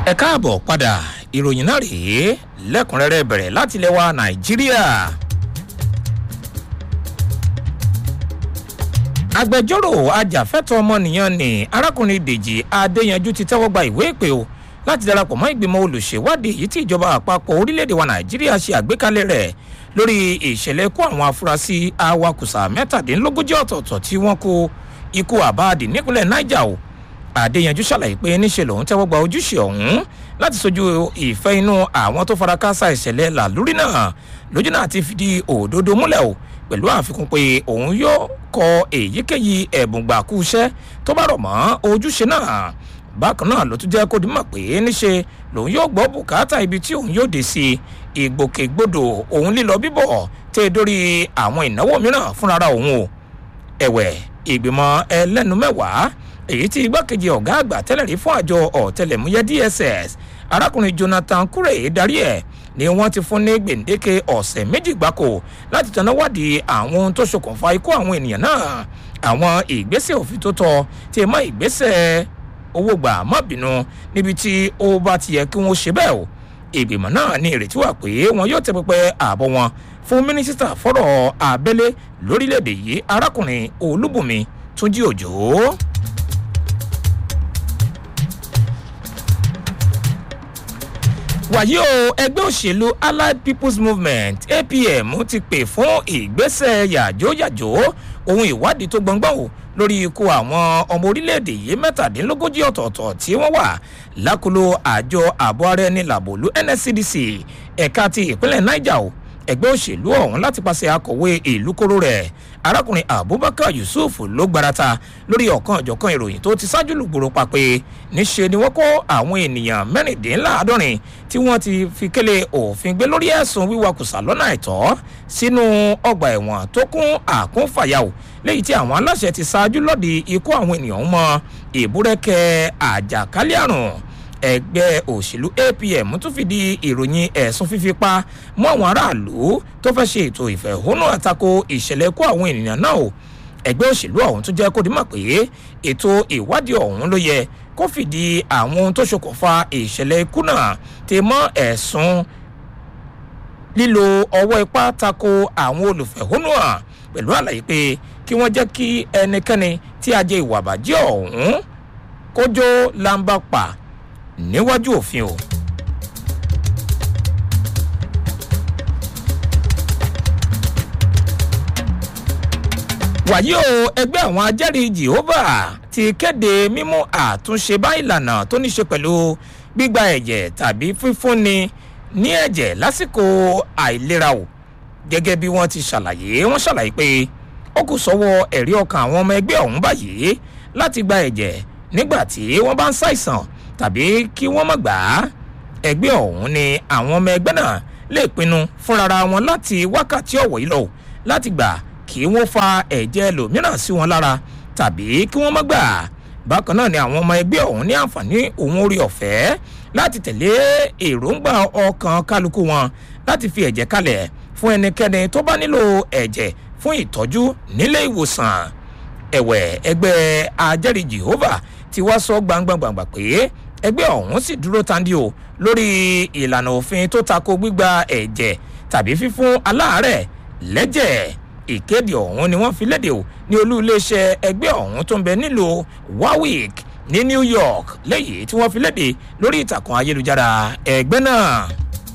ẹ káàbọ̀ padà ìròyìn náà rèé lẹ́kùnrẹ́rẹ́ bẹ̀rẹ̀ láti ilẹ̀ wa nàìjíríà. agbẹjọ́rò ajàfẹ́tọ̀ ọmọnìyàn ní arákùnrin dèjì adéyanjú ti tẹ́wọ́ gba ìwé ìpè o láti darapọ̀ mọ́ ìgbìmọ̀ olùṣèwádìí èyí tí ìjọba àpapọ̀ orílẹ̀-èdè wa nàìjíríà ṣe àgbékalẹ̀ rẹ̀ lórí ìṣẹ̀lẹ̀ ikú àwọn afurasí awakùsà mẹ́tàdínlógójì ọ̀tọ̀ọ̀tọ̀ tí wọ́n kó ikú àbáàdì nípínlẹ̀ niger o adéyanjú ṣàlàyé pé níṣe lòun tẹ́wọ́ gba ojúṣe ọ̀hún láti sojú ìfẹ́ inú àwọn tó fara káásá ìṣẹ̀lẹ̀ làlúrí náà lójú náà ti fìdí òdodo múlẹ̀ o pẹ̀lú àfikún pé òun yóò kọ èyíkéyìí ẹ̀bùn gbàkú iṣẹ́ tó bá rọ̀ mọ́ ojúṣe náà bákan náà ló tún jẹ́ kó dimọ̀ pé níṣe lòun yóò gbọ́ bùkátà ibi tí òun yóò dé sí ìgbòkègbodò òun lílọ bíbọ̀ tẹ́ dórí àwọn ìnáwó mìíràn fúnra òun o ẹ̀wẹ̀ ìgbìmọ̀ ẹlẹ́nu mẹ́wàá èyí tí igbákejì ọ̀gá àgbà tẹ́lẹ̀ rí fún àjọ ọ̀tẹlẹ̀múyẹ́ dss arákùnrin jonathan kure darí ẹ̀ ni wọ́n ti fún ní gbèǹdéke ọ̀sẹ̀ méjì gbáko láti tanná wádìí àwọn ohun tó ṣokùnfà ikú àwọn ènìyàn náà àwọn ìgbésẹ̀ òfin tó tọ́ tí ẹ mọ́ ìgbésẹ̀ owó gbà má bínú níbi tí ó bá ti yẹ kí wọ́n ṣe bẹ́ẹ̀ o ìgbìmọ̀ náà ní ìrètí wà pé wọn yóò tẹ pẹpẹ ààbọ̀ wọn fún mínísítà fọ́rọ̀ abẹ́lé lórílẹ̀‐èdè yìí arákùnrin olúbùnmi túnjí òjò. wàyí o ẹgbẹ́ òṣèlú allied people's movement apm ti pè fún ìgbésẹ̀ yàjóyàjó ohun ìwádìí tó gbọ̀ngbọ̀n o lórí ikú àwọn ọmọ orílẹ̀-èdè yìí mẹ́tàdínlógójì ọ̀tọ̀ọ̀tọ̀ tí wọ́n wà lákòlò àjọ ààbò ara ẹni làbòlú nscdc ẹ̀ka ti ìpínlẹ̀ niger o ẹgbẹ́ òṣèlú ọ̀hún láti pàṣẹ akọ̀wé ìlú kóró rẹ̀ arákùnrin abubakar yusuf ló gbarata lórí ọ̀kan ọ̀jọ̀kan ìròyìn tó ti ṣáájú lùgbòrò pa pé níṣe ni wọ́n kó àwọn ènìyàn mẹ́rìndínláàádọ́rin tí wọ́n ti fi kélé òfin gbé lórí ẹ̀sùn wíwakùsà lọ́nà àìtọ́ sínú ọgbà ẹ̀wọ̀n tó kún àkúnfàyàwó léyìí tí àwọn aláṣẹ ti ṣáájú lọ́ọ̀dì ikú àwọn ènìyàn mọ ìbúrẹ́kẹ́ àjàkálẹ̀ àrùn ẹgbẹ́ òṣèlú apm tún fìdí ìròyìn ẹ̀sùn fífipá mọ́ àwọn aráàlú tó fẹ́ ṣe ètò ìfẹ̀hónú àtakò ìṣẹ̀lẹ̀ kó àwọn ènìyàn náà o ẹgbẹ́ òṣèlú ọ̀hún tún jẹ́ kó dimọ̀ pé ètò ìwádìí ọ̀hún ló yẹ kó fìdí àwọn ohun tó ṣokùnfà ìṣẹ̀lẹ̀ ikú náà ti mọ́ ẹ̀sùn lílo ọwọ́ ipá tako àwọn olùfẹ̀hónú hàn pẹ̀lú àlàyé pé kí wọ́n jẹ́ kí ẹnikẹ́ni tí a jẹ ìwà àbàjẹ́ ọ̀hún kójó lamba pa níwájú òfin o. wàyí o ẹgbẹ́ àwọn ajẹ́rìí jehovah ti kéde mímú àtúnṣe bá ìlànà tó ní ṣe pẹ̀lú gbígba ẹ̀jẹ̀ tàbí fífúnni ní ẹ̀jẹ̀ lásìkò àìlera o gẹ́gẹ́ bí wọ́n ti ṣàlàyé wọ́n ṣàlàyé pé ó kù sọ́wọ́ ẹ̀rí ọkàn àwọn ọmọ ẹgbẹ́ ọ̀hún báyìí láti gba ẹ̀jẹ̀ nígbà tí wọ́n bá ń ṣàìsàn tàbí kí wọ́n mọ̀ gbà á ẹgbẹ́ ọ̀hún ni àwọn ọmọ ẹgbẹ́ náà lè pinnu fúnra wọn láti wákàtí ọ̀wọ̀ yìí lọ láti gbà kí wọ́n fa ẹ̀jẹ̀ lòmíràn sí wọn lára tàbí kí wọ́n mọ̀ gbà á bákan náà ni àwọn ọmọ ẹgbẹ́ ọ̀hún ní àǹfààní òun orí ọ̀fẹ́ láti tẹ̀lé èròǹgbà ọkàn kálukú wọn láti fi ẹ̀jẹ̀ kalẹ̀ fún ẹnikẹ́ni tó bá nílò ẹ̀jẹ̀ fún ìtọ́jú nílé ìwòsàn ẹ̀wẹ̀ ẹgbẹ́ ajẹ́rìí jehovah ti wá sọ gbangbangbangba pé ẹgbẹ́ ọ̀hún sì dúró tandi o lórí ìlànà òfin tó tako gbígba ẹ̀jẹ̀ tàbí fífún aláàárẹ̀ lẹ́jẹ̀ ìkéde ọ̀hún ni wọ́n fi léde o ní olú iléeṣẹ́ ẹgbẹ́ ọ̀hún tó ń bẹ nílùú warwick ní new york lẹ́yìn tí wọ́n fi léde lórí ìtàkùn ayélujára ẹgbẹ́ náà.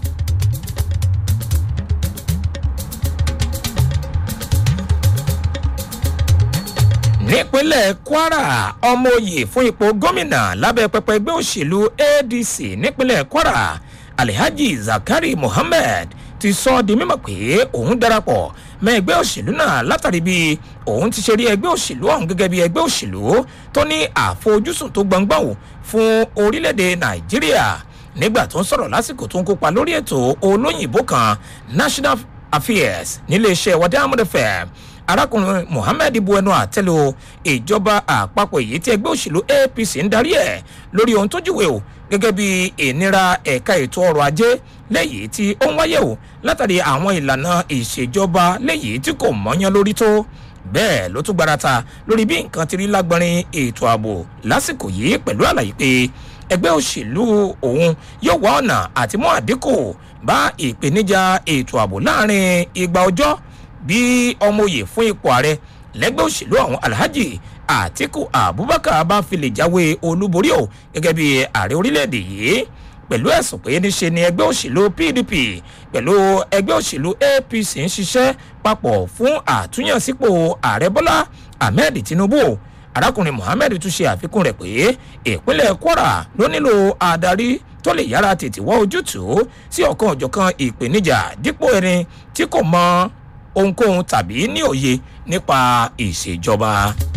nípínlẹ̀ kwara ọmọ oyè fún ipò gómìnà lábẹ́ pẹpẹ ẹgbẹ́ òṣèlú adc nípínlẹ̀ kwara alhaji zakari muhammed ti sọ ọ́ di mímọ̀ pé òun darapọ̀ mọ́ ẹgbẹ́ òṣèlú náà látàrí bí òun ti ṣe rí ẹgbẹ́ òṣèlú ọ̀hún gẹ́gẹ́ bí ẹgbẹ́ òṣèlú tó ní àfojúsùn tó gbọ̀ngbọ̀n wò fún orílẹ̀-èdè nàìjíríà nígbà tó ń sọ̀rọ̀ lásìkò tó ń kópa lórí ètò olóyìnbó kan national affairs níléeṣẹ́ wàdàmúdẹ fẹ́ arákùnrin mohammed buẹnu àtẹlẹ o ìjọba àpapọ̀ èyí tí ẹgbẹ́ òṣèlú apc ń darí ẹ̀ lórí ohun tó júwe o gẹ́gẹ́ bí ìnira ẹ̀ka ètò ọrọ̀ ajé lẹ́yìn tí ó ń wáyé o látàrí àwọn ìlànà ìṣèjọba lẹ́yìn tí kò mọ́yán lórí tó bẹ́ẹ̀ ló tún gbarata lórí bí nǹkan ti rí lágbọ́nrin ètò ààbò lásìkò yìí pẹ̀lú àlàyé pé ẹgbẹ́ òṣèlú òun yóò wá ọ̀nà àti mú àdínkù bá ìpèníjà ètò ààbò láàrin igba ọjọ́ bí ọmọ òye fún ipò ààrẹ lẹ́gbẹ́ òṣèlú àwọn alhaji àtiku abubakar bá fi lè jáwé olúborí o gẹ́gẹ́ bí ààrẹ orílẹ̀-èdè yìí pẹ̀lú ẹ̀sùn pé níṣe ni ẹgbẹ́ òṣèlú pdp pẹ̀lú ẹgbẹ́ òṣèlú apc ń ṣiṣẹ́ papọ̀ fún àtúnyànsípò ààrẹ bọ́lá ahmed tinubu arákùnrin mohammed tún ṣe àfikún rẹ̀ pé ìpínlẹ̀ kwara ló nílò adarí tó lè yára tètè wá ojútùú sí ọ̀kan òjọ̀kan ìpèníjà dípò ẹni tí kò mọ ohunkóhun tàbí ní òye nípa ìṣèjọba.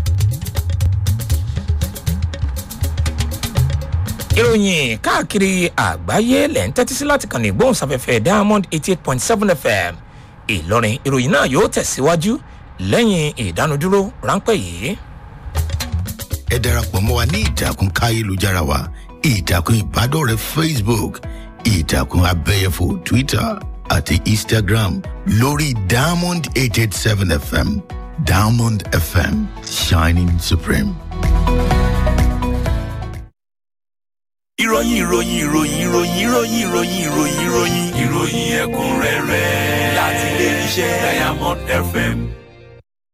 ìròyìn káàkiri àgbáyé lẹ̀ ń tẹ́tí sí láti kàn ní ìgbóhùnsáfẹ́fẹ́ diamond eighty eight point seven fm ìlọrin ìròyìn náà yóò tẹ̀síwájú lẹ́yìn ìdánudúró ráńpẹ́ yìí. ẹ darapọ̀ mọ́ wa ní ìtàkùn káyélujára wa ìtàkùn ìbádọ́rẹ̀ẹ́ facebook ìtàkùn abẹ́yẹfò twitter àti instagram lórí diamond eight eight seven fm diamond fm shining supreme. ìròyìn ìròyìn ìròyìn ìròyìn ìròyìn ìròyìn ìròyìn ìròyìn ìròyìn ẹ̀kúnrẹ́rẹ́ láti ilé iṣẹ́ diamond fm